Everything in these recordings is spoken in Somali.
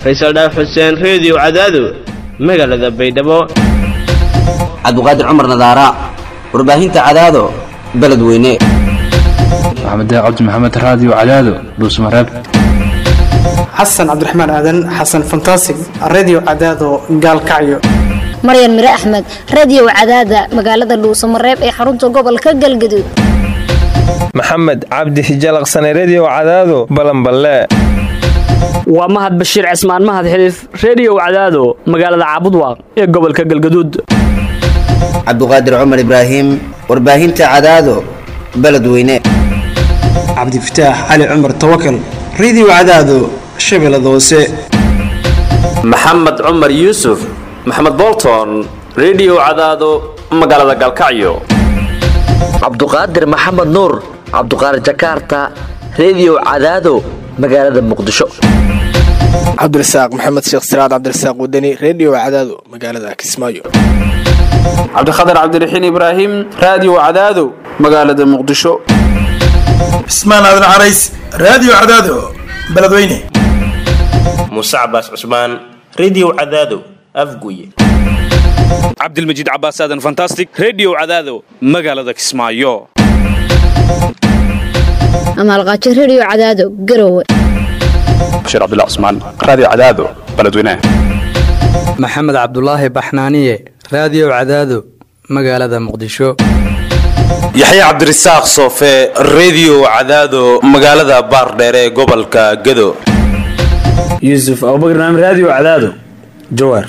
faysal dhaaf xuseen reediyo cadaado magaalada baydhabo cabdiqaadir cumar nadaara warbaahinta cadaado beledweyne maxamed cabdi maxamed raadiyo cadaado dhuusmareeb xasan cabdiraxmaan aadan xasan fantasig radio cadaado gaalkacyo maryan mire axmed radiyow cadaada magaalada dhuusamareeb ee xarunta gobolka galgaduud maxamed cabdi hijalaqsane rediyow cadaado balanballe waa mahad bashiir cismaan mahad xiliif rediyow cadaado magaalada caabudwaaq ee gobolka galgaduud cabdiqaadir cumar ibraahim warbaahinta cadaado beledweyne cabdifataax cali cumar tawakal radio cadaado shabeellada hoose maxamed cumar yuusuf maxamed bolton rediyow cadaado magaalada galkacyo cabduqaadir maxamed nuur cabduqaadir jakaarta rediyow cadaado magaalada muqdisho cabdirasaaq maxamed sheekh siraad cabdirasaaq wadani rediyo cadaado magaalada kismaayo cabdikhatar cabdiraxiin ibraahim raadiyo cadaado magaalada muqdisho cismaan aadan carays raadiyo cadaado beledweyne muuse cabaas cusmaan rediyo cadaado afguye cabdilmajiid cabaas aadan fantastic rediyo cadaado magaalada kismaayo amaalqaajo rediyo cadaado garowe bashiir cabdullah cusmaan raadiyo cadaado beledweyne maxamed cabdulaahi baxnaaniye raadiyo cadaado magaalada muqdisho yaxye cabdirasaaq soofe rediyo cadaado magaalada baardheere ee gobolka gado yuusuf abubakar naam raadiyo cadaado jawaar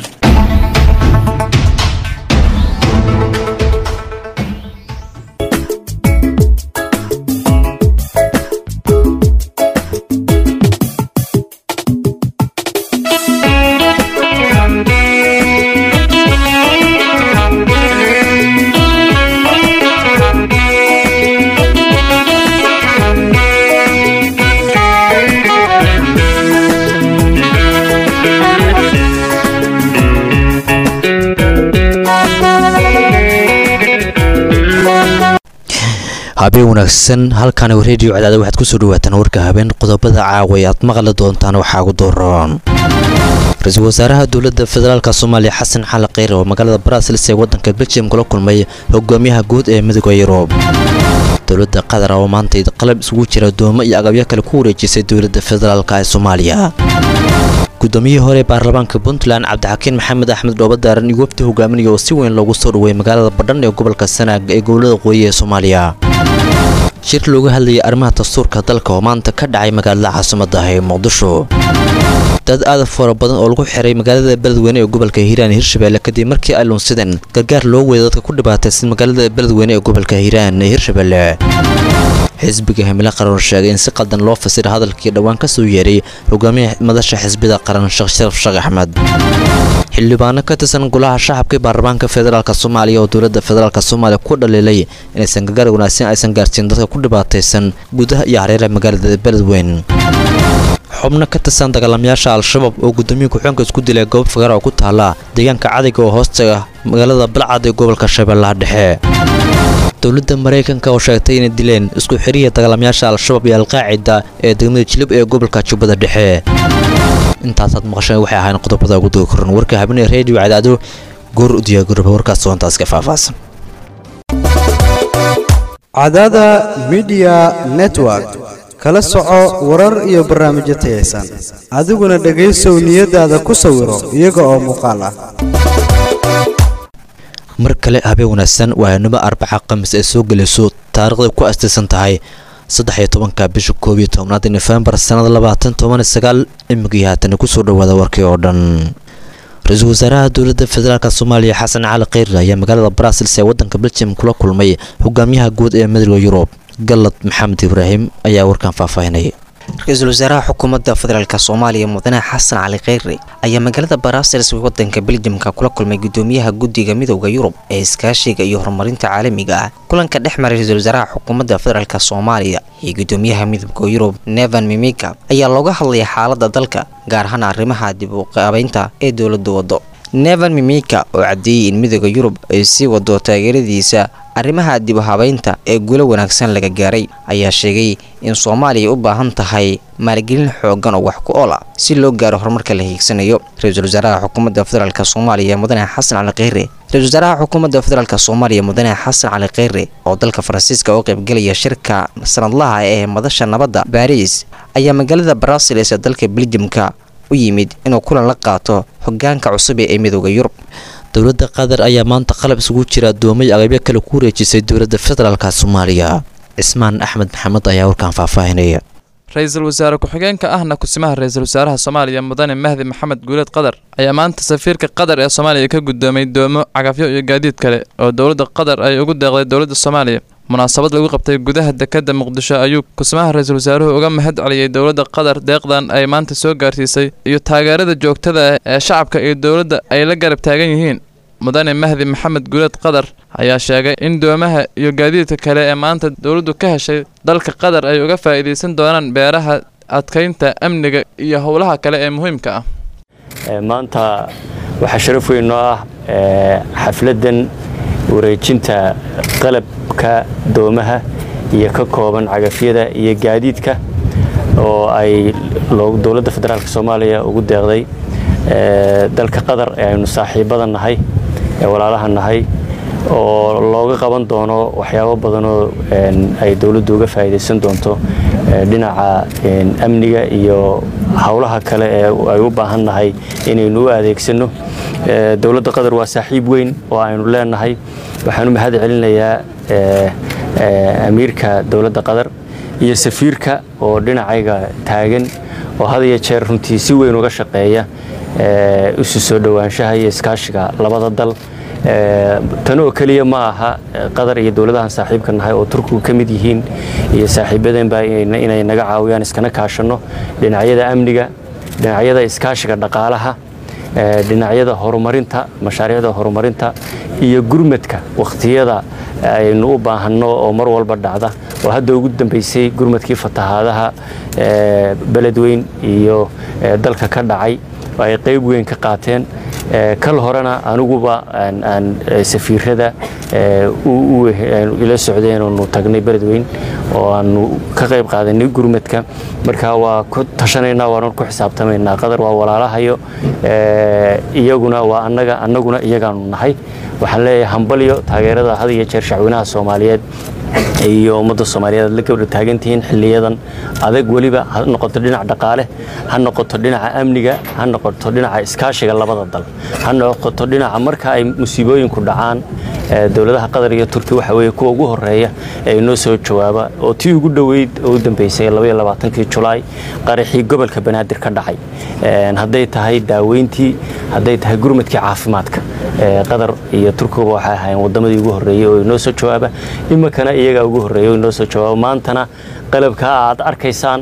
habeen wanaagsan halkan rediyo cadaada waxaad kusoo dhawaataan warka habeen qodobada caawa aad maqli doontaan waxaa ugu dooran ra-iisul wasaaraha dowladda federaalk soomaaliya xasan xali kheyr oo magaalada brasilis ee wadanka beljium kula kulmay hogaamiyaha guud ee midooda yurub dowladda qatar oo maanta qalab isugu jira doomo iyo agabyo kale ku wareejisay dowladda federaalk ee soomaaliya gudoomiyihii hore baarlamaanka puntland cabdixakiin maxamed axmed dhoobadaaran iyo wafdi hogaaminaya oo si weyn loogu soo dhaweeyay magaalada badhan ee gobolka sanaag ee gobolada qooyi ee soomaaliya shir looga hadlayay arrimaha dastuurka dalka oo maanta ka dhacay magaalada caasimada ah ee muqdisho dad aad fara badan oo lagu xiray magaalada beledweyne ee gobolka hiiraan hirshabelle kadib markii ay lunsideen gargaar loo weeday dadka ku dhibaataysan magaalada beledweyne ee gobolka hiiraan ee hirshabelle xisbiga himilo qaran sheegay in si qaldan loo fasira hadalkii dhowaan ka soo yeeray hogaamiyaha madasha xisbida qaran sheekh sharaf sheekh axmed xildhibaano ka tirsan golaha shacabka baarlamaanka federaalk soomaaliya oo dowladda federaalk soomaaliya ku dhaliilay inaysan gargaar wanaagsan aysan gaarsiin dadka ku dhibaataysan gudaha iyo hareeraha magaalada beledweyn xubno ka tirsan dagaalamayaasha al-shabaab oo guddoomiya ku-xeenka isku dilay goob fagaar oo ku taala deegaanka cadiga oo hoostaga magaalada balcad ee gobolka shabeellaha dhexe dowladda maraykanka oo sheegtay inay dileen isku xiriya dagaalamayaasha al-shabaab iyo alqaacida ee degmada jilib ee gobolka jubbada dhexe intaasaad maqasheen waxay ahayn qodobada ugu dogi koran warka habeenee reediyo cadaado goor u diyaaguraba warkaas soontaas ka faahfaahsan cadaada midiya network kala soco warar iyo barnaamijyo tayaysan adiguna dhegaysow niyadaada ku sawiro iyaga oo muuqaal ah mar kale habeen wanaagsan waayanimo arbaca khamiis ay soo gelayso taarikhday ku astaysan tahay saddex iyo tobanka bisha koob iyo tobnaad nofembar sannada labaatan toban iyo sagaal imigii haatana kusoo dhawaada warkii oo dhan ra-iisul wasaaraha dowladda federaalk soomaaliya xasan cali kheyr ayaa magaalada brasilis ee wadanka beljium kula kulmay hogaamiyaha guud ee midooda yurub galad maxamed ibraahim ayaa warkan faahfaahinaya ra-iisul wasaaraha xukuumadda federaalk soomaaliya mudane xasan cali kheyre ayaa magaalada barasilis wadanka beljimka kula kulmay gudoomiyaha guddiga midowda yurub ee iskaashiga iyo horumarinta caalamiga ah kulanka dhex maray ra-iisul wasaaraha xukuumadda federaalk soomaaliya iyo gudoomiyaha midowda yurub nevan mimika ayaa looga hadlaya xaalada dalka gaar ahaan arrimaha dib u qaabeynta ee dowladda waddo nevan mimika oo caddeeyey in midooda yurub ay sii wado taageeradiisa arrimaha dib u habaynta ee guulo wanaagsan laga gaaray ayaa sheegay in soomaaliya u baahan tahay maalgelin xoogan oo wax ku ool ah si loo gaaro horumarka la hiigsanayo ra-iisul wasaaraha xukuumadda federaalk soomaaliya mudane xasan cali kheyre ra-isul wasaaraha xukuumadda federaalk soomaaliya mudane xasan cali kheyre oo dalka faransiiska oo qaybgelaya shirka sanadlaha ee madasha nabadda baariis ayaa magaalada barasiles ee dalka beljimka u yimid inuu kulan la qaato hogaanka cusub ee midooda yurub dowladda qatar ayaa maanta qalab isugu jira adoomay aqaybyo kale ku wareejisay dowladda federaalka soomaaliya cismaan axmed maxamed ayaa warkaan faahfaahinaya ra-iisul wasaare ku-xigeenka ahna kusimaha ra-iisul wasaaraha soomaaliya mudane mahdi maxamed guuleed qatar ayaa maanta safiirka qatar ee soomaaliya ka guddoomay doomo cagafyo iyo gaadiid kale oo dowladda qatar ay ugu deeqday dowladda soomaaliya munaasabad lagu qabtay gudaha dekadda muqdisho ayuu kusimaha ra-iisul wasaaruhu uga mahad celiyey dowladda qatar deeqdan ay maanta soo gaarsiisay iyo taageerada joogtada ah ee shacabka iyo dowladda ay la garab taagan yihiin mudane mahdi maxamed guuleed qatar ayaa sheegay in doomaha iyo gaadiidka kale ee maanta dowladdu ka heshay dalka qatar ay uga faa'iidaysan doonaan beeraha adkaynta amniga iyo howlaha kale ee muhiimka ah maanta waxaa sharaf weyn noo ah xafladdan wareejinta qalabka doomaha iyo ka kooban cagafyada iyo gaadiidka oo ay dowladda federaalk soomaaliya ugu deeqday dalka qatar ee aynu saaxiibada nahay ee walaalaha nahay oo looga qaban doono waxyaabo badanoo ay dowladdu uga faa'iidaysan doonto dhinaca amniga iyo howlaha kale ee ay u baahan nahay inaynu u adeegsano dowladda qatar waa saaxiib weyn oo aynu leenahay waxaan u mahad celinayaa amiirka dowladda qatar iyo safiirka oo dhinacayga taagan oo had iyo jeer runtii si weyn uga shaqeeya isu soo dhowaanshaha iyo iskaashiga labada dal tan oo keliya ma aha qatar iyo dowladahan saaxiibka nahay oo turkigu ka mid yihiin iyo saaxiibadeenba inay naga caawiyaan iskana kaashanno dhinacyada amniga dhinacyada iskaashiga dhaqaalaha dhinacyada horumarinta mashaariicda horumarinta iyo gurmadka wakhtiyada aynu u baahanno oo mar walba dhacda oo hadda ugu dambaysay gurmadkii fatahaadaha beledweyn iyo dalka ka dhacay oo ay qayb weyn ka qaateen kal horena aniguba aan safiirada ila socdeen oonu tagnay beledweyn oo aanu ka qayb qaadanay gurmadka marka waa ku tashanaynaa waanu ku xisaabtamaynaa qadar waa walaalahayo iyaguna waa annaga annaguna iyagaanu nahay waxaan leeyahay hambalyo taageerada had iyo jeer shacweynaha soomaaliyeed iyo ummadda soomaaliyeed aad la gabdha taagantihiin xiliyadan adag weliba ha noqoto dhinac dhaqaale ha noqoto dhinaca amniga ha noqoto dhinaca iskaashiga labada dal ha noqoto dhinaca marka ay musiibooyinku dhacaan dowladaha qatar iyo turki waxa weeye kuwa ugu horeeya ee inoo soo jawaaba oo tii ugu dhoweyd oo u dambeysay kii julaay qaraxii gobolka banaadir ka dhacay hadday tahay daaweyntii hadday tahay gurmadkii caafimaadka qatar iyo turkiguba waxay ahaayeen wadamadii ugu horeeyey oo inoo soo jawaaba iminkana iyagaa ugu horeeya oo inoo soo jawaaba maantana qalabka aad arkaysaan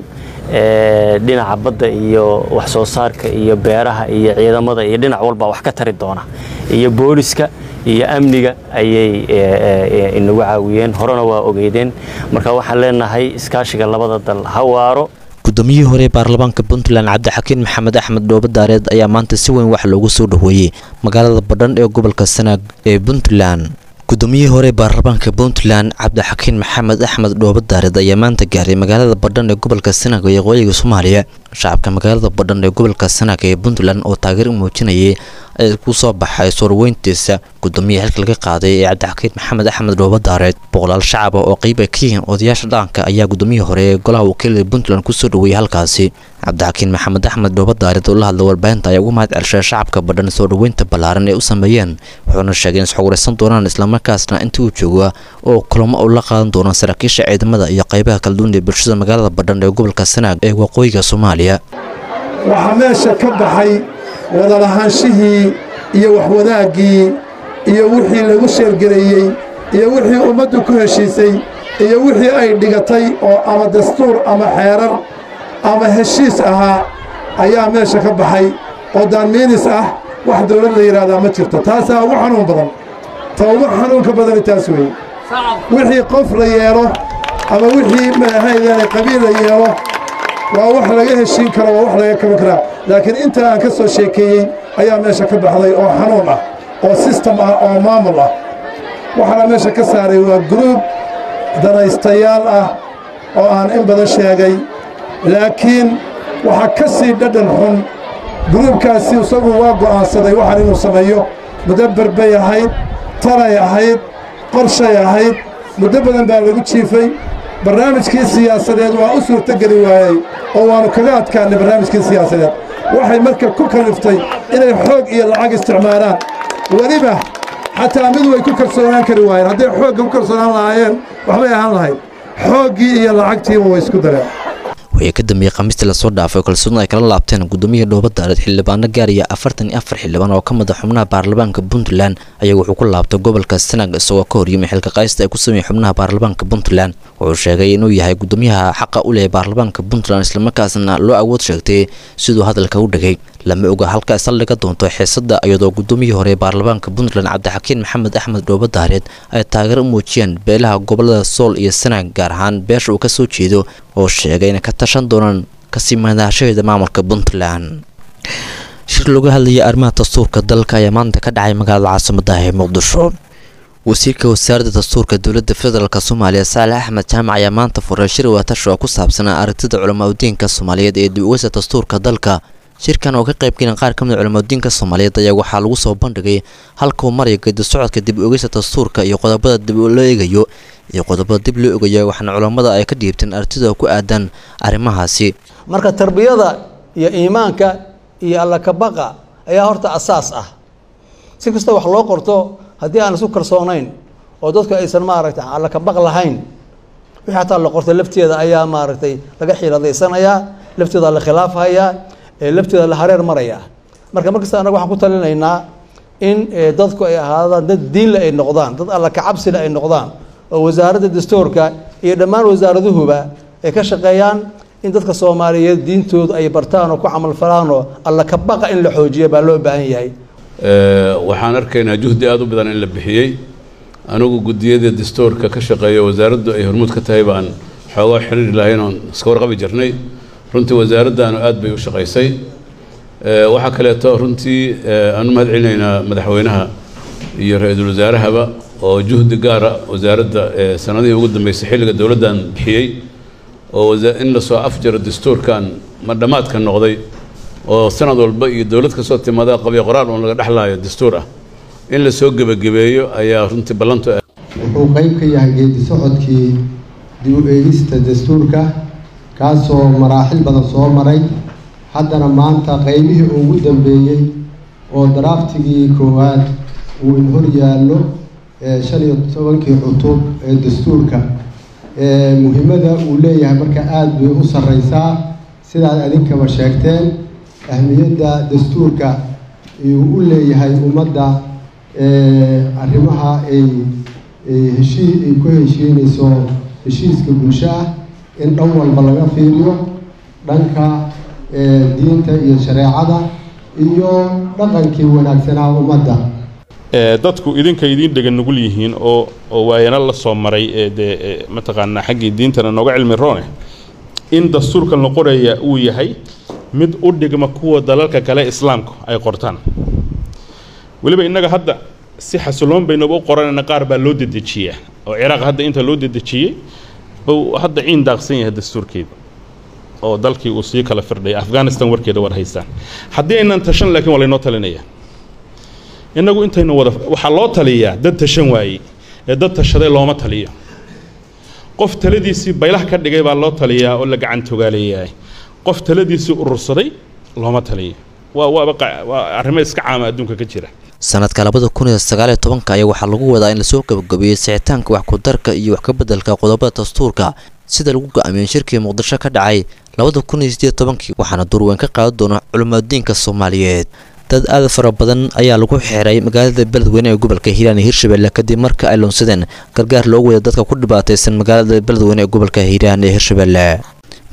dhinaca badda iyo wax soo saarka iyo beeraha iyo ciidamada iyo dhinac walba wax ka tari doona iyo booliska iyo amniga ayay inagu caawiyeen horena waa ogeydeen marka waxaan leenahay iskaashiga labada dal ha waaro gudoomiyihii hore ee baarlamaanka puntland cabdixakiin maxamed axmed dhoobo daareed ayaa maanta si weyn wax loogu soo dhoweeyey magaalada badhan ee gobolka sanaag ee puntland gudoomiyihii hore ee baarlamaanka puntland cabdixakiin maxamed axmed dhoobo daareed ayaa maanta gaaray magaalada badhan ee gobolka sanaag ee waqooyiga soomaaliya shacabka magaalada badhan ee gobolka sanaag ee puntland oo taageer u muujinayay ee ku soo baxay soorweyntiisa gudoomiyaha xilka laga qaaday ee cabdixakiin maxamed axmed dhoobo daareed boqolaal shacaba oo qeyb ay ka yihiin odayaasha dhaqanka ayaa gudoomiyihii hore ee golaha wakiilada puntland kusoo dhoweeyay halkaasi cabdixakiin maxamed axmed dhoobo daareed oo la hadlay warbaahinta ayaa ugu mahad celshay shacabka badhan soo dhoweynta ballaaran ee u sameeyeen wuxuuna sheegay in isxoguraysan doonaan islamarkaasna intii uu jooga oo kulamo u la qaadan doona saraakiisha ciidamada iyo qeybaha kala duwan ee bulshada magaalada badhan ee gobolka sanaag ee waqooyiga soomaaliya waxaa meesha ka baxay wadalahaanshihii iyo waxwadaaggii iyo wixii lagu sheergareeyey iyo wixii ummaddu ku heshiisay iyo wixii ay dhigatay oo ama dastuur ama xeerar ama heshiis ahaa ayaa meesha ka baxay oo daanmiinis ah wax dawlad la yidhaahdaa ma jirto taasaa ugu xanuun badan ta ugu xanuunka badani taas weeye wixii qof la yeelo ama wixii maahaydeen qabiil la yeelo waa wax laga heshiin karo waa wax laga kaban karaa laakiin inta aan ka soo sheekeeyey ayaa meesha ka baxday oo xanuun ah oo sistem ah oo maamul ah waxaana meesha ka saaray waa gruub danaystayaal ah oo aan in badan sheegay laakiin waxaa ka sii dhadhan xun gruubkaasi isagu waa go'aansaday waxaan inuu sameeyo mudabber bay ahayd talay ahayd qorshay ahayd muddo badan baa lagu jiifay barnaamijkii siyaasadeed waa u suurtogeli waayey oo waannu kaga adkaannay barnaamijkii siyaasadeed waxay marka ku kaliftay inay xoog iyo lacag isticmaalaan weliba xataa mid way ku kalsoonaan kari waayeen hadday xoogga ku kalsoonaan lahaayeen waxbay ahaan lahayd xooggii iyo lacagtiiba way isku dareen wixii ka dambeeyey khamiistii lasoo dhaafay kalsoonida ay kala laabteen gudoomiyihii dhoobadaareed xildhibaano gaaraya afartan iyo afar xildhibaan oo ka mid a xubnaha baarlamaanka puntland ayaa wuxuu ku laabtay gobolka sanag isagoo ka horyimay xilka qaaysta ay ku sameeyey xubnaha baarlamaanka puntland wuxuu sheegay inuu yahay gudoomiyaha xaqa u leh baarlamaanka puntland islamarkaasna loo awood sheegtay siduu hadalka u dhigay lama oga halka ay saldhiga doonto xiisada iyadoo gudoomiyihii hore ee baarlamaanka puntland cabdixakiin maxamed axmed dhoobadaareed ay taageero u muujiyeen beelaha gobolada sool iyo sanaag gaar ahaan beesha uu ka soo jeedo oo sheegay inay ka tashan doonaan kasii madaashaheeda maamulka puntland shir looga hadlayay arrimaha dastuurka dalka ayaa maanta ka dhacay magaalada caasimada ee muqdisho wasiirka wasaaradda dastuurka dowladda federaalk soomaaliya saalax axmed jaamac ayaa maanta furay shir watashi oo ku saabsanaa aragtida culamaudiinka soomaaliyeed ee dib ugeysa dastuurka dalka shirkan oo ka qaybgelin qaar ka mid culamaudiinka soomaaliyeed ayaa waxaa lagu soo bandhigay halka uu maraya gedi socodka dib ugeysa dastuurka iyo qodobada dib loo eegayo iyo qodobada dib loo eegayo waxaana culammada ay ka dhiibteen aragtida ku aadan arrimahaasi marka tarbiyada iyo iimaanka iyo alla kabaqa ayaa horta asaas ah si kasta wax loo qorto haddii aan isu kalsoonayn oo dadku aysan maaragtay alla kabaq lahayn wixii hataa la qortay lafteeda ayaa maaragtay laga xiiladaysanaya lafteeda la khilaafhayaa lafteeda la hareer maraya marka markasta anaga waxaan ku talinaynaa in dadku ay ahaadaan dad diinle ay noqdaan dad alla kacabsile ay noqdaan oo wasaaradda dastuurka iyo dhammaan wasaaraduhuba ay ka shaqeeyaan in dadka soomaaliyeed diintooda ay bartaan oo ku camalfalaanoo alla kabaqa in la xoojiya baa loo baahan yahay waxaan arkaynaa juhdi aada u badan in la bixiyey anigu guddiyada dastuurka ka shaqeeya wasaaraddu ay hormuud ka tahay baan xoogaa xiriiri lahayn oon iska warqabi jirnay runtii wasaaraddaanu aad bay u shaqaysay waxaa kaleeto runtii aanu mahad celinaynaa madaxweynaha iyo ra-iisul wasaarahaba oo juhdi gaara wasaaradda sanadihii ugu dambeysay xilliga dowladdan bixiyey oo in lasoo afjaro dastuurkan ma dhammaadka noqday oo sanad walba iyo dowlad kasoo timaada qabyo qoraal uun laga dhexlaayo dastuur ah in lasoo gebagabeeyo ayaa runtii ballantu wuxuu qayb ka yahay geedi socodkii dib u eegista dastuurka kaasoo maraaxil badan soo maray haddana maanta qaybihii ugu dambeeyey oo daraaftigii koowaad uu in hor yaallo shan iyo tobankii cutub ee dastuurka muhiimada uu leeyahay marka aada bay u sarreysaa sidaad adinkaba sheegteen ahmiyadda dastuurka uu u leeyahay ummadda arrimaha ay heshii ay ku heshiinayso heshiiska bulsho ah in dhan walba laga fiiriyo dhanka diinta iyo shareecada iyo dhaqankii wanaagsanaa ummadda dadku idinka idiin dhegan nugul yihiin oo oo waayana la soo maray ee dee mataqaanaa xaggii diintana nooga cilmi roone in dastuurkan la qoraya uu yahay mid u dhigma kuwa dalalka kale islaamku ay qortaan weliba innaga hadda si xasiloon baynuba u qoranayna qaar baa loo dedejiyaa oo ciraaq hadda inta loo dedejiyey buu hadda ciin daaqsan yahay dastuurkeeda oo dalkii uu sii kala firdhaya afghanistan warkeeda war haystaan haddii aynan tashan laakiin waa laynoo talinaya innagu intaynu wada waxaa loo taliyaa dad tashan waayey ee dad tashaday looma taliyo qof taladiisii baylah ka dhigay baa loo taliyaa oo la gacan togaaleeyahay qof taladiisii urursaday looma taliyo waa waaba waa arrimo iska caama adduunka ka jira sanadka labada kun iyo sagaaliyo tobanka ayaa waxaa lagu wadaa in lasoo gabagabeeyey sixitaanka wax ku-darka iyo wax ka beddelka qodobada dastuurka sida lagu go-aamiyey shirkii muqdisho ka dhacay labada kun iyo sideed tobankii waxaana durweyn ka qaadan doona culimaadiinka soomaaliyeed dad aad fara badan ayaa lagu xiray magaalada beledweyne ee gobolka hiiraan iyo hirshabelle kadib marka ay loonsadeen gargaar loogu wada dadka ku dhibaataysan magaalada beledweyne ee gobolka hiiraan ee hirshabelle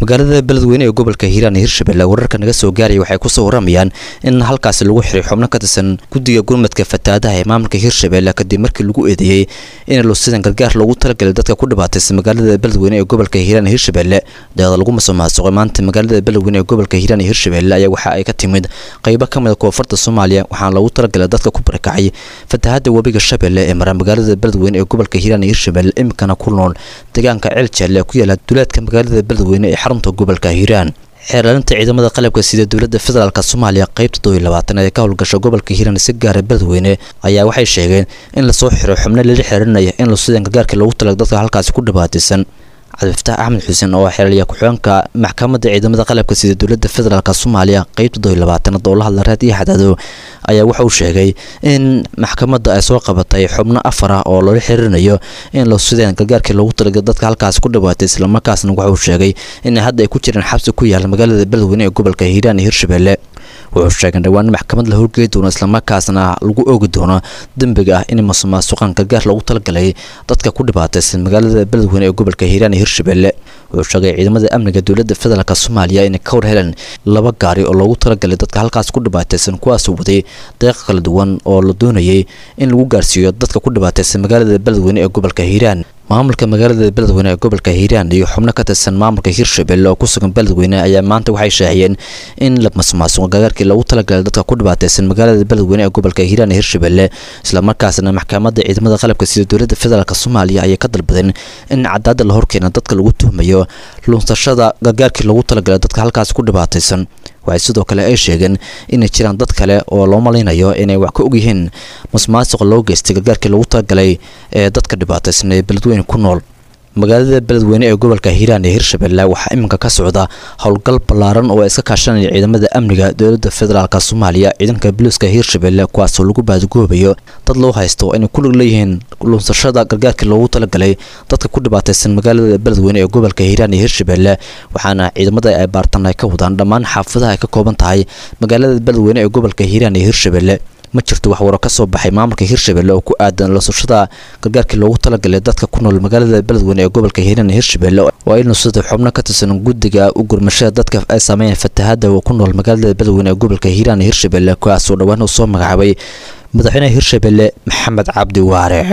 magaalada beledweyne ee gobolka hiiraan iyo hirshabelle wararka naga soo gaaraya waxay kusoo waramayaan in halkaasi lagu xiray xubno ka tirsan guddiga gurmadka fatahaadaha ee maamulka hirshabelle kadib markii lagu eedeeyey in lusidan gargaar loogu talagalay dadka ku dhibaataysan magaalada beledweyne ee gobolka hiiraan iyo hirshabelle deeqda lagu masuqmaasuqay maanta magaalada beledweyne ee gobolka hiiraan iyo hirshabelle ayaa waxa ay ka timid qaybo ka mid a koonfurta soomaaliya waxaana loogu talagalay dadka ku barakacay fatahaada webiga shabeelle ee mara magaalada beledweyne ee gobolka hiiraan iyo hirshabelle imikana ku nool deegaanka ceel jaalle ee ku yaala duleedka magaalada beledweyne ee xarunta gobolka hiiraan xeeraalinta ciidamada qalabka sida dowladda federaalk soomaaliya qaybta dooiy labaatan ee ka howlgasha gobolka hiiraan si gaara beledweyne ayaa waxay sheegeen in lasoo xiro xubno lala xiriirinaya in lusidan gargaarka loogu talaga dadka halkaasi ku dhibaataysan cabdifataax axmed xuseen oo xeelaya ku-xigeenka maxkamadda ciidamada qalabka sida dowladda federaalk soomaaliya qaybta dooiy labaatanaad oo la hadla raad iyo xadaado ayaa waxa uu sheegay in maxkamadda ay soo qabatay xubno afar ah oo loola xiriirinayo in lusideen gargaarkii loogu talaga dadka halkaasi ku dhibaatay islamarkaasna waxa uu sheegay in hadda ay ku jiraan xabsi ku yaala magaalada beledweyne ee gobolka hiiraan iyo hirshabelle wuxuu sheegay dhowaan in maxkamad la horgeey doono islamarkaasna lagu oogi doono dembiga ah in masuqmaasuqan gargaar loogu talagalay dadka ku dhibaataysan magaalada beledweyne ee gobolka hiiraan iyo hirshabelle wuxuu sheegay ciidamada amniga dowladda federaalk soomaaliya inay ka war heleen laba gaari oo loogu talagalay dadka halkaas ku dhibaataysan kuwaasoo waday deeqa kala duwan oo la doonayay in lagu gaarsiiyo dadka ku dhibaataysan magaalada beledweyne ee gobolka hiiraan maamulka magaalada beledweyne ee gobolka hiiraan iyo xubno ka tirsan maamulka hirshabelle oo ku sugan beledweyne ayaa maanta waxay shaaciyeen in la masuqmaasuqo gargaarkii loogu talagalay dadka ku dhibaataysan magaalada beledweyne ee gobolka hiiraan iyo hirshabelle islamarkaasna maxkamadda ciidamada qalabka sida dowladda federaalk soomaaliya ayay ka dalbadeen in cadaada la horkeena dadka lagu tuhmayo lunsashada gargaarkii loogu talagalay dadka halkaasi ku dhibaataysan waxay sidoo kale ay sheegeen inay jiraan dad kale oo loo malaynayo inay wax ka ogyihiin masuqmaasuqa loo geystay gargaarkii loogu talagalay ee dadka dhibaataysan ee beledweyne ku nool magaalada beledweyne ee gobolka hiiraan iyo hirshabelle waxaa iminka ka socda howlgal ballaaran oo ay iska kaashanaya ciidamada amniga dowladda federaalk soomaaliya ciidanka boliiska hirshabelle kuwaasoo lagu baadagoobayo dad loo haysto inay ku lug leeyihiin lunsashada gargaarkii loogu talagalay dadka ku dhibaataysan magaalada beledweyne ee gobolka hiiraan iyo hirshabelle waxaana ciidamada ay baartan ay ka wadaan dhammaan xaafadaha ay ka kooban tahay magaalada beledweyne ee gobolka hiiraan iyo hirshabelle ma jirto wax waro ka soo baxay maamulka hirshabelle oo ku aadan lasashada gargaarkii loogu talagalay dadka ku nool magaalada beledweyne ee gobolka hiiraan iyo hirshabelle waa in lusada xubno ka tirsan guddiga u gurmashada dadka ay saameeyeen fatahaada oo ku nool magaalada beledweyne ee gobolka hiiraan iyo hirshabelle kuwaasoo dhowaan uu soo magacaabay madaxweynaha hirshabelle maxamed cabdi waare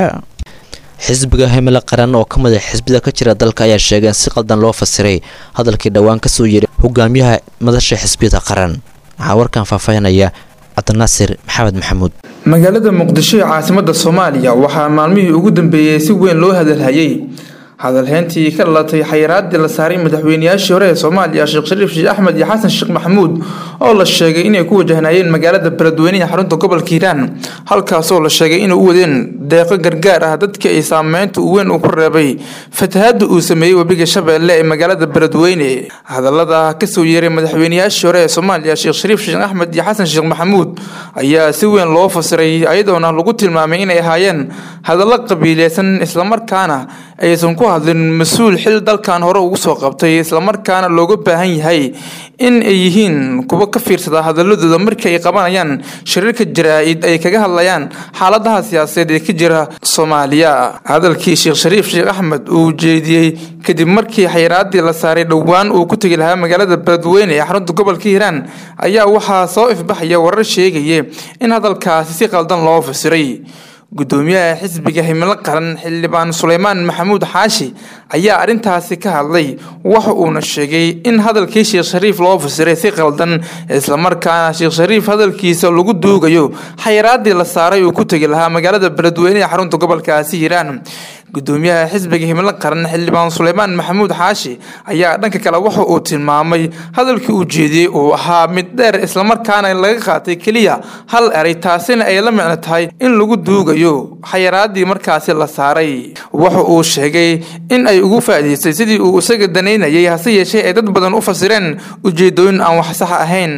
xisbiga himilo qaran oo ka mid a xisbida ka jira dalka ayaa sheegay in si qaldan loo fasiray hadalkii dhowaan kasoo yeeray hogaamiyaha madasha xisbiyada qaran waxaa warkan faahfaahinaya cabdinaasir maxamed maxamuud magaalada muqdisho ee caasimada soomaaliya waxaa maalmihii ugu dambeeyey si weyn loo hadalhayay hadalheyntii ka dhalatay xayiraadii la saaray madaxweynayaashii hore ee soomaaliya sheekh shariif sheekh axmed iyo xasan sheekh maxamuud oo la sheegay inay ku wajahnayeen magaalada beledweyne ee xarunta gobolka hiiraan halkaasoo la sheegay inay u wadeen deeqo gargaar ah dadkii ay saameynta u weyn uu ku reebay fatahaada uu sameeyey webiga shabeelle ee magaalada beledweyne hadalada kasoo yeeray madaxweynayaashii hore ee soomaaliya sheekh shariif sheekh axmed iyo xasan sheekh maxamuud ayaa si weyn loo fasiray ayadoona lagu tilmaamay inay ahaayeen hadallo qabiileysan islamarkaana aysan ku hadlin mas-uul xil dalkan hore ugu soo qabtay islamarkaana looga baahan yahay in ay yihiin kuwa ka fiirsada hadaladooda markii ay qabanayaan shariirka jaraa-id ay kaga hadlayaan xaaladaha siyaasadeed ee ka jira soomaaliya hadalkii sheekh shariif sheekh axmed uu jeediyey kadib markii xayiraadii la saaray dhowaan uu ku tegi lahaa magaalada beledweyne ee xarunta gobolka hiiraan ayaa waxaa soo ifbaxaya warar sheegaya in hadalkaasi si qaldan loo fasiray gudoomiyaha xisbiga himilo qaran xildhibaan suleymaan maxamuud xaashi ayaa arrintaasi ka hadlay waxa uuna sheegay in hadalkii sheekh shariif loo fasiray si qaldan islamarkaana sheekh shariif hadalkiisa lagu duugayo xayiraadii la saaray uu ku tegi lahaa magaalada beledweyne ee xarunta gobolkaasi hiiraan gudoomiyaha xisbiga himilo qaran xildhibaan suleymaan maxamuud xaashi ayaa dhanka kale waxa uu tilmaamay hadalkii uu jeediyey uu ahaa mid dheer islamarkaana laga qaatay keliya hal eray taasina ay la micno tahay in lagu duugayo xayiraadii markaasi la saaray waxa uu sheegay in ay ugu faa'iidaystay sidii uu isaga danaynayay hase yeeshee ay dad badan u fasireen ujeedooyin aan wax sax ahayn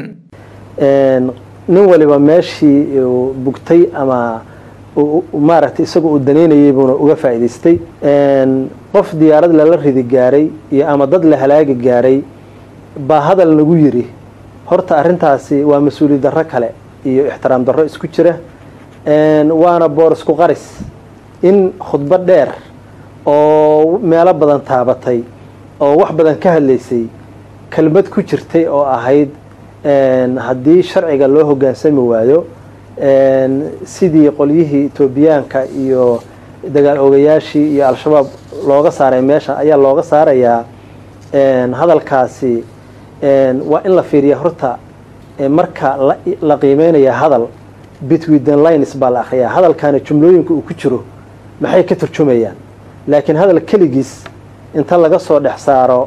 nin waliba meeshii uu bugtay ama maaragtay isaga uu danaynayay buuna uga faa'iidaystay qof diyaarad lala ridi gaaray iyo ama dad la halaagi gaaray baa hadal nagu yiri horta arrintaasi waa mas-uuliyad darro kale iyo ixtiraam darro isku jira waana boor isku qaris in khudbo dheer oo meelo badan taabatay oo wax badan ka hadlaysay kelmad ku jirtay oo ahayd haddii sharciga loo hoggaansami waayo sidii qolyihii etoobiyaanka iyo dagaal ogayaashii iyo al-shabaab looga saaray meesha ayaa looga saarayaa hadalkaasi waa in la fiiriya horta marka la qiimeynaya hadal between the lines baa la akhriyaa hadalkaani jumlooyinka uu ku jiro maxay ka turjumayaan laakiin hadal keligiis inta laga soo dhex saaro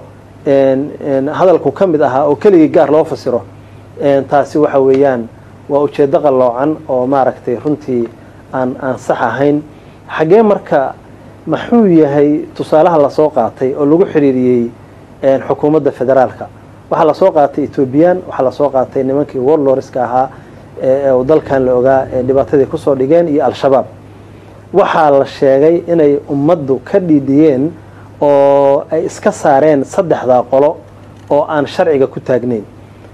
hadalku ka mid ahaa oo keligii gaar loo fasiro taasi waxa weeyaan waa ujeeddo qalloocan oo maaragtay runtii aan aan sax ahayn xaggee marka maxuu yahay tusaalaha lasoo qaatay oo lagu xiriiriyey xukuumadda federaalka waxaa lasoo qaatay ethoobiyan waxaa lasoo qaatay nimankii warloriska ahaa ee dalkan la ogaa ee dhibaatadii kusoo dhigeen iyo al-shabaab waxaa la sheegay inay ummaddu ka dhiidhiyeen oo ay iska saareen saddexdaa qolo oo aan sharciga ku taagnayn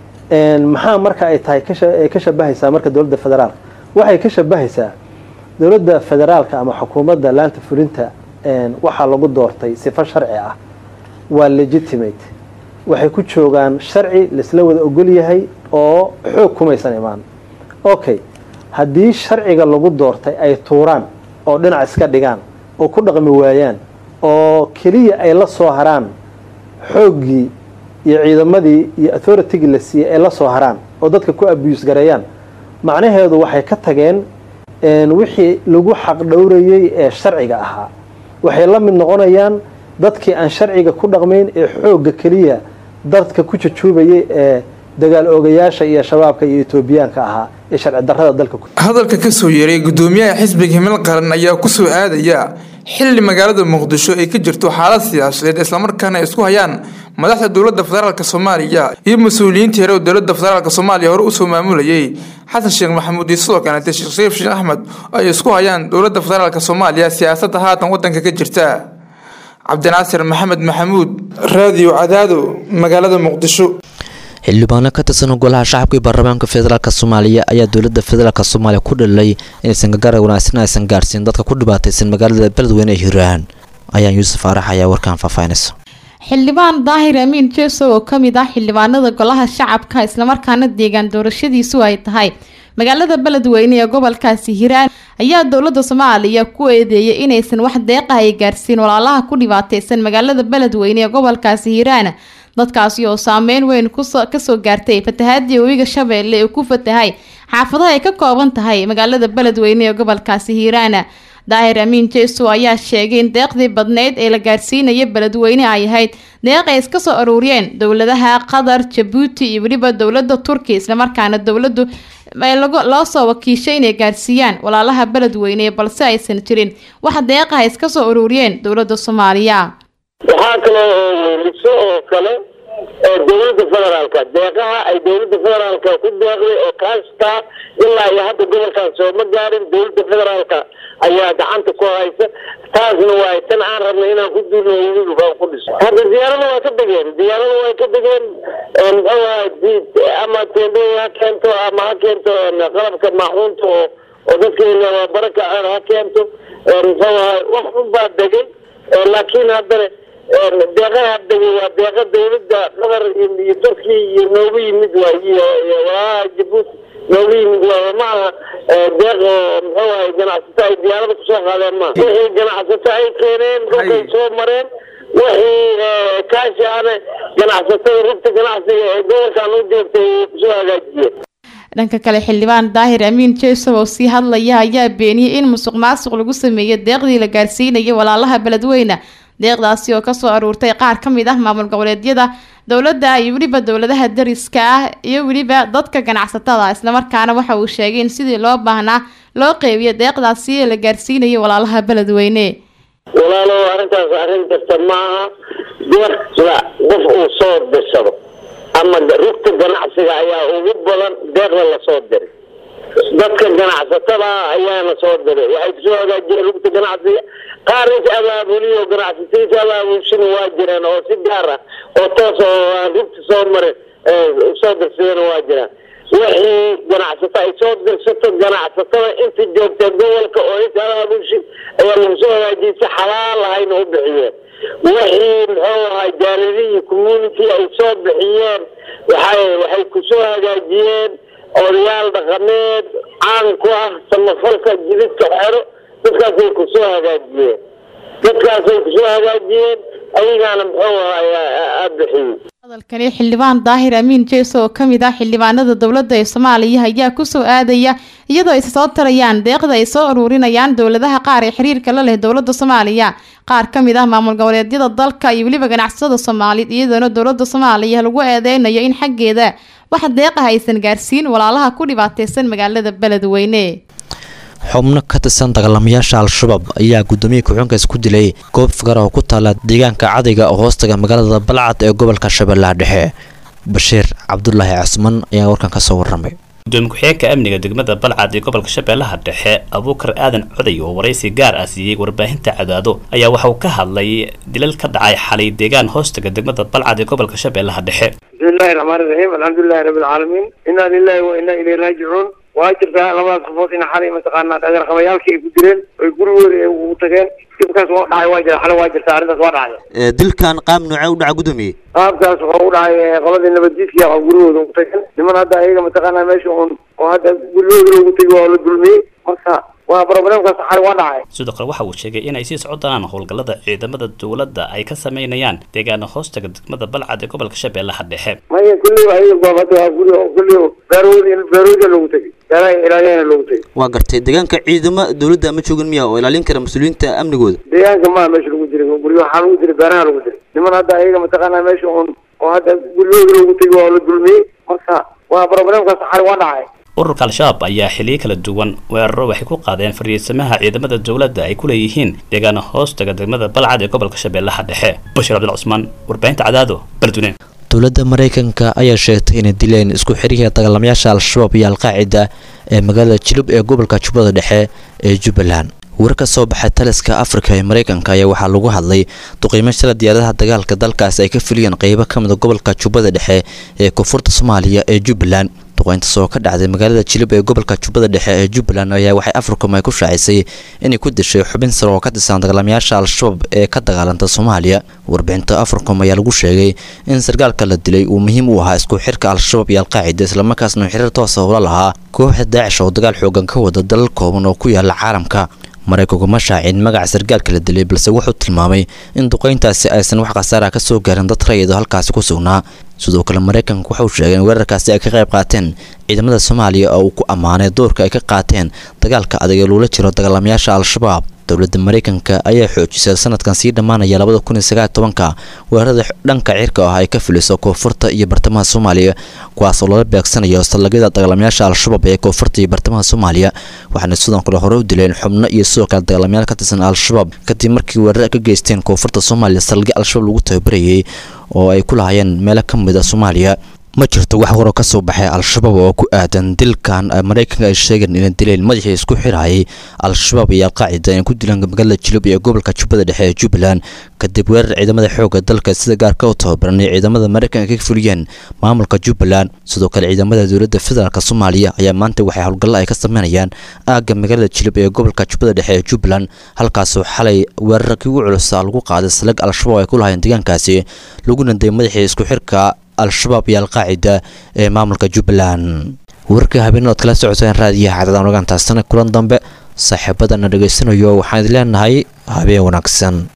maxaa marka ay tahay ka shabahaysaa marka dowladda federaalka waxay ka shabahaysaa dowladda federaalka ama xukuumadda laanta fulinta waxaa lagu doortay sifo sharci ah waa legitimate waxay ku joogaan sharci laisla wada ogol yahay oo xoog kumaysan imaan okay haddii sharciga lagu doortay ay tuuraan oo dhinac iska dhigaan oo ku dhaqmi waayaan oo keliya ay la soo haraan xooggii iyo ciidamadii iyo authoritigii la siiyey ay la soo haraan oo dadka ku abuse gareeyaan macnaheedu waxay ka tageen wixii lagu xaq dhowrayey ee sharciga ahaa waxay la mid noqonayaan dadkii aan sharciga ku dhaqmayn ee xoogga keliya dadka ku jajuubayay ee dagaal oogayaasha iyo shabaabka iyo etoobiyaanka ahaa ee sharci darrada dalka ku hadalka ka soo yeeray gudoomiyaha xisbiga himil qaran ayaa ku soo aadaya xilli magaalada muqdisho ay ka jirto xaalad siyaasadeed islamarkaana ay isku hayaan madaxda dowladda federaalk soomaaliya iyo mas-uuliyiinta hore oo dowladda federaalk soomaaliya hore usoo maamulayay xasan sheekh maxamuud iyo sidoo kaleete sheekh shariif sheekh axmed ay isku hayaan dowladda federaalk soomaaliya siyaasadda haatan wadanka ka jirta cabdinaasir maxamed maxamuud raadiyo cadaado magaalada muqdisho xildhibaano ka tirsan golaha shacabka iyo baarlamaanka federaalk soomaaliya ayaa dowladda federaalk soomaaliya ku dhalay inaysan gargaar wanaagsan aysan gaarsiin dadka ku dhibaataysan magaalada beledweyne ee hiiraan ayaan yuusuf arax ayaa warkaan faahfaahinaysa xildhibaan daahir amiin jeso oo ka mid ah xildhibaanada golaha shacabka islamarkaana deegaan doorashadiisu ay tahay magaalada beledweyne ee gobolkaasi hiiraan ayaa dowladda soomaaliya ku eedeeyay inaysan wax deeqa ay gaarsiin walaalaha ku dhibaataysan magaalada beledweyne ee gobolkaasi hiiraan dadkaasi oo saameyn weyn kasoo gaartay fatahaadii webiga shabeelle ee ku fatahay xaafadaha ay ka kooban tahay magaalada beledweyne ee gobolkaasi hiiraan daahir amiin jeso ayaa sheegay in deeqdii badneyd ee la gaarsiinaya beledweyne ay ahayd deeq ay iska soo aruuriyeen dowladaha qatar jabuuti iyo weliba dowlada turkiya islamarkaana dowladu loo soo wakiishay inay gaarsiiyaan walaalaha beledweyne balse aysan jirin wax deeqaha iska soo aruuriyeen dowlada soomaaliya waxaa kaloo weliso oo kale dowladda federaalka deeqaha ay dowladda federaalka ku deeqday oo kaastaa ilaa iyo hadda gobolkan sooma gaarin dowladda federaalka ayaa gacanta ku haysa taasna waa tan aan rabnay inaan ku duulno weliba ku dhiso hadda diyaarada waa ka degeen diyaarada way ka degeen muxuu ahaa ama teendhooyin ha keento ama ha keento qalabka maaxuunta oo oo dadkeena baraka ha keento muxuu ahaa wax unbaa degay laakiin haddana deeqaha degay waa deeqa dowladda qatar iyo turkiya iyo noogu yimid waa iyo walaalaha jabuuti noogu yimid waa ma aha deeq oo muxuu ahay ganacsato ay diyaarada kusoo qaadeen ma wixii ganacsato ay keeneen dhulkay soo mareen wixii kaashi ahna ganacsatada rugta ganacsiga ee gobolkan u joogtay kusoo hagaajiyeen dhanka kale xildhibaan daahir amiin jesow oo sii hadlaya ayaa beeniyey in musuq maasuq lagu sameeyey deeqdii la gaarsiinayay walaalaha beledweyne deeqdaasi oo kasoo aruurtay qaar ka mid ah maamul goboleedyada dowladda iyo weliba dowladaha dariska ah iyo weliba dadka ganacsatada islamarkaana waxa uu sheegay in sidii loo baahnaa loo qeybiyo deeqdaasi la gaarsiinayay walaalaha beledweyne walaalow arrintaas arrin kasta maaha deeqda qof uu soo dirsado ama rugta ganacsiga ayaa ugu badan deeqda lasoo diray dadka ganacsatada ayaana soo diray waxay kusoo hagaajiyeen rugta ganacsiga qaar is abaabuliyo ganacsatadiisa abaabulshina waa jiraan oo si gaar ah oo toos oo aan rugta soo marin soo dirsadana waa jiraan wixii ganacsato ay soo dirsato ganacsatada inta joogta gobolka oo is abaabulshin ayaa lagu soo hagaajiyay si xalaal ahayna u bixiyeen wixii muxuu ahaa jaaladihii community ay soo bixiyeen waxay waxay kusoo hagaajiyeen odayaal dhaqameed caan ku ah samafalka jididka xero dadkaasay kusoo hagaajiyeen dadkaasay kusoo hagaajiyeen ayagaana muxuu ahaa bixiyey hadalkani xildhibaan daahir amiin jeeso oo ka mid ah xildhibaanada dowladda ee soomaaliya ayaa kusoo aadaya iyadoo ay soo tarayaan deeqda ay soo ururinayaan dowladaha qaar ee xiriirka la leh dowladda soomaaliya qaar ka mid ah maamul goboleedyada dalka iyo weliba ganacsatada soomaaliyeed iyadoona dowladda soomaaliya lagu eedeynayo in xaggeeda wax deeqah aysan gaarsiin walaalaha ku dhibaateysan magaalada beledweyne xubno ka tirsan dagaalamayaasha al-shabaab ayaa guddoomiye ku-xunkaas ku dilay goob fikar oo ku taala deegaanka cadayga oo hoostaga magaalada balcad ee gobolka shabeellaha dhexe bashiir cabdulaahi casman ayaa warkan ka soo waramay gudoomiye ku-xigeenka amniga degmada balcad ee gobolka shabeellaha dhexe abuukar aadan coday oo waraysi gaar ah siiyey warbaahinta cadaado ayaa waxa uu ka hadlay dilal ka dhacay xalay deegaan hoostaga degmada balcad ee gobolka shabeellaha dhexe bismillahi raxmaani raxiim alxamdulilahi rabbi alcaalamiin inaa lilahi wa inaa ilayhi raajicuun waa jirtaa labadaas qofood in xalay mataqaanaa dhagarqabayaalkii ay ku dileen oy gurigooda ay ugu tageen dibkaas waa dhacay waa jira xalay waa jirtaa arrintaas waa dhacday dilkan qaab noocee u dhaca gudoomiye qaabkaas wuxuu u dhacay qoladii nabaddiidkii oo gurigooda ugu tageen niman hadda ayaga mataqaanaa meesha uun oo hadda gurigooda loogu tegi waa la dulmiyey marka waa problemkaas xalay waa dhacay sidoo kale waxa uu sheegay inay sii socon doonaan howlgallada ciidamada dowladda ay ka sameynayaan deegaana hoostaga degmada balcad ee gobolka shabeellaha dhexe maya kulliba ayaga goob hadda waa guri oo kulliba beerwoodi beerwoodi loogu tegey beeraha ilaaliyana loogu tegey waa gartay deegaanka ciidamo dowladda ma joogin miya oo ilaalin kara mas-uuliyiinta amnigooda deegaanka maa meesha lagu jiray guryo waxaa lagu jiray beeraha lagu jiray niman hadda ayaga mataqaanaa meesha uun oo hadda gurigooda loogu tegi waa la dulmiyey marka waa problemkaas xalay waa dhacay ururka al-shabaab ayaa xiliyo kala duwan weeraro waxay ku qaadeen fariisamaha ciidamada dowladda ay ku leeyihiin deegaana hoostaga degmada balcad ee gobolka shabeellaha dhexe bashir cabdil cusmaan warbaahinta cadaado beledweyne dowladda maraykanka ayaa sheegtay inay dileen isku xiriirka dagaalamayaasha al-shabaab iyo al-qaacida ee magaalada jilub ee gobolka jubbada dhexe ee jubbaland war ka soo baxay taliska afrika ee maraykanka ayaa waxaa lagu hadlay duqiimo shala diyaaradaha dagaalka dalkaasi ay ka fuliyeen qeybo ka mid a gobolka jubbada dhexe ee koonfurta soomaaliya ee jubbaland duqeyntaas oo ka dhacday magaalada jilib ee gobolka jubbada dhexe ee jubbaland ayaa waxay africom ay ku shaacisay inay ku dishay xubin sare oo ka tirsan dagaalamayaasha al-shabaab ee ka dagaalanta soomaaliya warbixinta africom ayaa lagu sheegay in sarkaalka la dilay uu muhiim u ahaa isku xirka al-shabaab iyo al-qaacida islamarkaasna uu xiriir toosa ula lahaa kooxda daacish oo dagaal xoogan ka wada dalal kooban oo ku yaala caalamka maraykanku ma shaacin magaca sarkaalka la dilay balse wuxuu tilmaamay in duqeyntaasi aysan wax khasaara ka soo gaarin dad rayid oo halkaasi ku sugnaa sidoo kale maraykanku waxauu sheegay in weerarkaasi ay ka qayb qaateen ciidamada soomaaliya oo uu ku ammaanay doorka ay ka qaateen dagaalka adag ee loola jiro dagaalamayaasha al-shabaab dowladda maraykanka ayaa xoojisay sanadkan sii dhammaanaya labada kun iyo sagaal tobanka weerarada dhanka cirka ah ay ka fuliso koonfurta iyo bartamaha soomaaliya kuwaas oo lala beegsanayo sallagyada dagaalamayaasha al-shabaab ee koonfurta iyo bartamaha soomaaliya waxaana sidoo kale hore u dileen xubno iyo sidoo kale dagaalamayaal ka tirsan al-shabaab kadib markii weerar ka geysteen koonfurta soomaaliya sallagyo al-shabaab lagu tababarayay oo ay ku lahayeen meelo ka mid a soomaaliya ma jirto wax waroo ka soo baxay al-shabaab oo ku aadan dilkan maraykanka ay sheegeen inay dileen madaxii isku xirayay al-shabaab iyo al-qaacida ay ku dilaan magaalada jilub iyo gobolka jubbada dhexe ee jubbaland kadib weerar ciidamada xoogga dalka sida gaarka u tababaran ee ciidamada maraykanka ka fuliyeen maamulka jubbaland sidoo kale ciidamada dowladda federaalk soomaaliya ayaa maanta waxay howlgallo ay ka sameynayaan aagga magaalada jilub ee gobolka jubbada dhexe ee jubbaland halkaasoo xalay weerarkii ugu culusa lagu qaaday salag al-shabaab ay ku lahayeen deegaankaasi laguna dayay madaxii isku xirka al-shabaab iyo al-qaacida ee maamulka jubbaland warka habeenadood kala socoteen raadiyaha cadadaan ogaantaasana kulan dambe saaxiibadana dhegaysanayo waxaan idin leenahay habeen wanaagsan